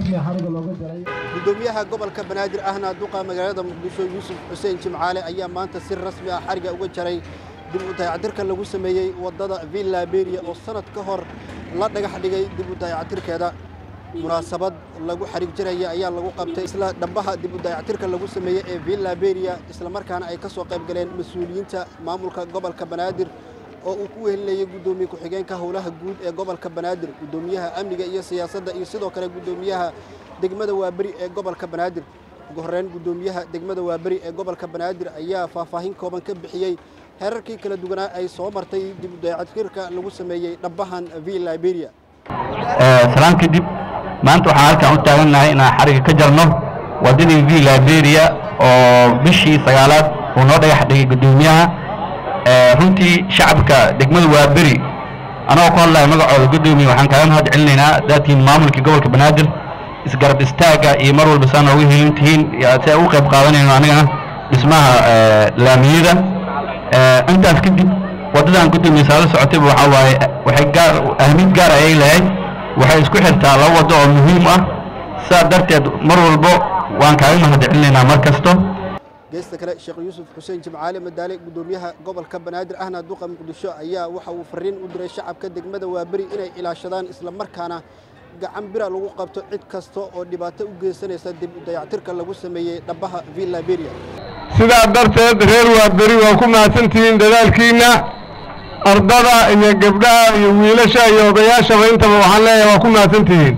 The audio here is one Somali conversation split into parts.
rasmi ah xariga looga jaray gudoomiyaha gobolka banaadir ahna duqa magaalada muqdisho yuusuf xuseen jimcaale ayaa maanta si rasmi ah xariga uga jaray dib u dayactirka lagu sameeyey waddada villa beria oo sanad ka hor la dhagax dhigay dib u dayactirkeeda munaasabad lagu xarig jiraya ayaa lagu qabtay isla dhambaha dib u dayactirka lagu sameeyey ee villa beria islamarkaana ay ka soo qayb galeen mas-uuliyiinta maamulka gobolka banaadir oo uu ku wehelinayay guddoomiye ku-xigeenka howlaha guud ee gobolka banaadir guddoomiyaha amniga iyo siyaasadda iyo sidoo kale guddoomiyaha degmada waaberi ee gobolka banaadir ugu horreyn guddoomiyaha degmada waaberi ee gobolka banaadir ayaa faahfaahin kooban ka bixiyey heerarkii kala duwanaa ay soo martay dib u dayactirka lagu sameeyey dhambahan villa beria salaan kadib maanta waxaan halkan u taagannahay inaan xariga ka jarno waddadii v liberia oo bishii sagaalaad uu noo dhagax dhigay guddoomiyaha runtii shacabka degmada waaberi anagoo ku hadlaya magacooda guddoomiye waxaan kaaga mahad celinaynaa daatiin maamulkii gobolka banaadir isgarab istaagga iyo mar walba saa nooga helin tihiin si ay ugu qayb qaadanayno anigana dhismaha laamiyada intaas kadib waddadan guddoomiye saala socotayba waxaa waaye waxay gaar ahmid gaar ayay lahayd waxay isku xirtaa laba waddo oo muhiim ah sidaa darteed mar walbo waan kaaga mahad celinaynaa mar kasto geesta kale sheekh yuusuf xuseen jimcaale madaale guddoomiyaha gobolka banaadir ahna duqa muqdisho ayaa waxa uu fariin u diray shacabka degmada waaberi inay ilaashadaan islamarkaana gacan bira lagu qabto cid kasta oo dhibaato u geysanaysa dib u dayactirka lagu sameeyey dhabbaha villa beria sidaa darteed reer waaberi waa ku mahadsantihiin dadaalkiinna ardada iyo gabdhaha iyo wiilasha iyo odayaashaba intaba waxaan leeyahay waa ku mahadsantihiin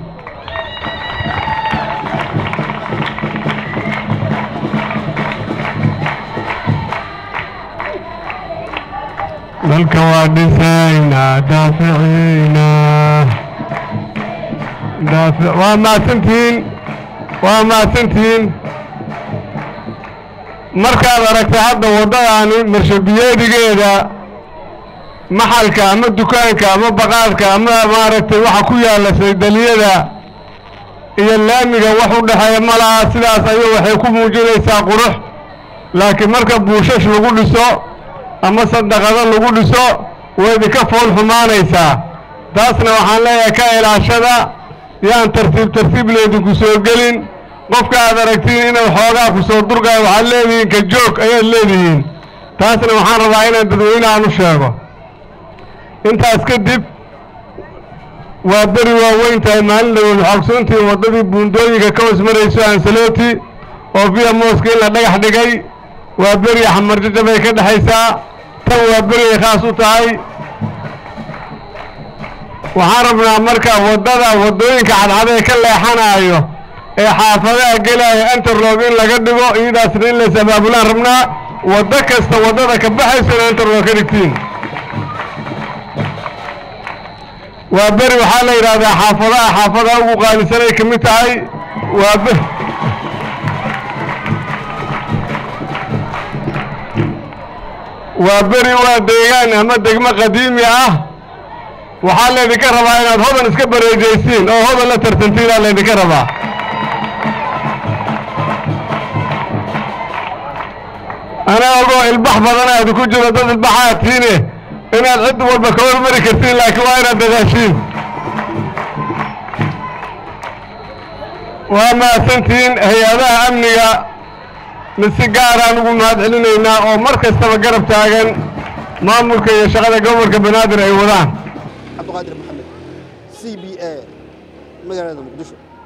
dalka waa dhisaynaa daaficiinaa daafi waa mahadsantihiin waa mahadsantihiin markaad aragtay hadda waddadaani marshabiyeedigeeda maxalka ama dukaanka ama baqaadka ama maaragtay waxa ku yaalla saydaliyada iyo laamiga wax u dhexeeya ma laha sidaas ayuu waxay ku muujinaysaa qurux laakiin marka buushash lagu dhiso ama sadaqado lagu dhiso way idinka fool xumaanaysaa taasna waxaan leeyahay ka ilaashada yaan tartiib tartiib laydinku soo gelin qofka aad aragtiin inuu xoogaa ku soo durgaayo waxaad leedihiin ka joog ayaad leedihiin taasna waxaan rabaa inaan dadweynahan u sheego intaas kadib waa beri waaweyn tahay maalin dhawood waxaa ogsoontihiin waddadii buundooyinka ka hoos marayso ansaloti oo via mooska in la dhagax dhigay waa beri xamarjaja bay ka dhexaysaa tan waa beri ay khaas u tahay waxaan rabnaa marka waddada waddooyinka cadcad ee ka leexanaayo ee xaafadaha gelaayo interlog in laga dhigo iyadaasna in lays abaabulaan rabnaa waddo kasta waddada ka baxaysona interlog ka dhigtiin waa beri waxaa la yidhaahdaa xaafadaha xaafadaha ugu qaalisanay ka mid tahay waa be waa beri waa deegaan ama degmo qadiimi ah waxaa laydinka rabaa inaad hodan iska bareejaysiin oo hodan la tartantiinaa laydinka rabaa ana ogoo ilbax badan aad ku jiro dad ilbaxaa tiine inaad cid walba ka hormari kartiin laakiin waa inaad dadaashiin waa mahadsantihiin hay-adaha amniga mid si gaaraan ugu mahad celinaynaa oo mar kastaba garab taagan maamulka iyo shaqada gobolka banaadir ay wadaan cabdiqaadir maxamed c b a magaalada muqdisho